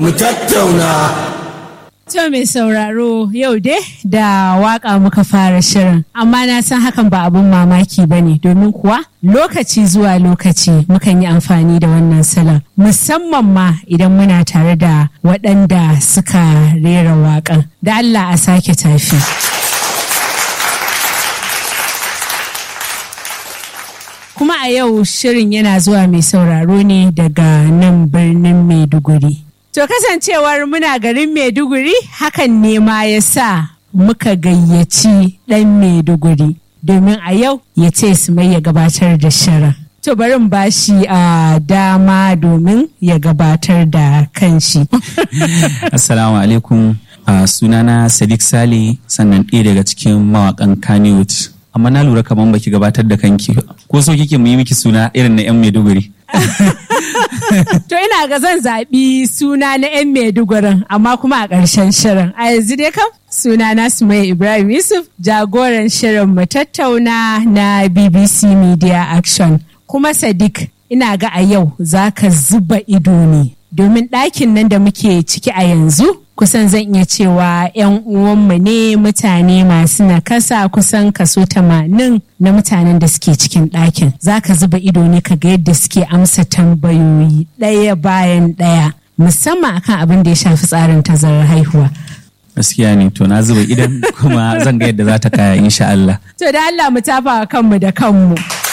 mu tattauna. To mai sauraro yau dai da waka muka fara shirin amma na san hakan ba abun mamaki ba ne domin kuwa lokaci zuwa lokaci mukan yi amfani da wannan salon musamman ma idan muna tare da waɗanda suka rera waƙan da Allah a sake tafi. Kuma a yau shirin yana zuwa mai sauraro ne daga nan birnin Maiduguri. To kasancewar muna garin Maiduguri hakan ne ma ya sa muka gayyaci ɗan Maiduguri domin a yau ya ce su mai ya gabatar da shirin. To bari in bashi a dama domin ya gabatar da kanshi. Assalamu alaikum. Uh, sunana Sadiq Sale sannan ɗaya daga cikin mawaƙan Kannywood. Amma na lura kamar baki gabatar da kanki ba. Ko so kike mu yi miki suna irin na 'yan Maiduguri? To ina ga zan zaɓi suna na 'yan Maidugurin amma kuma a ƙarshen shirin. A yanzu dai kam suna na Sumaya Ibrahim Yusuf jagoran shirin mu tattauna na BBC Media Action. Kuma Sadiq ina ga a yau za ka zuba ido ne domin ɗakin nan da muke ciki a yanzu kusan zan iya cewa 'yan uwanmu ne mutane masu nakasa kusan kaso tamanin na mutanen da suke cikin ɗakin za ka zuba ido ne ka ga yadda suke amsa tambayoyi ɗaya bayan ɗaya musamman akan abin da ya shafi tsarin tazarar haihuwa Gaskiya ne to na zuba idan kuma zan ga yadda za ta kaya insha Allah. to da Allah mu tafa kanmu da kanmu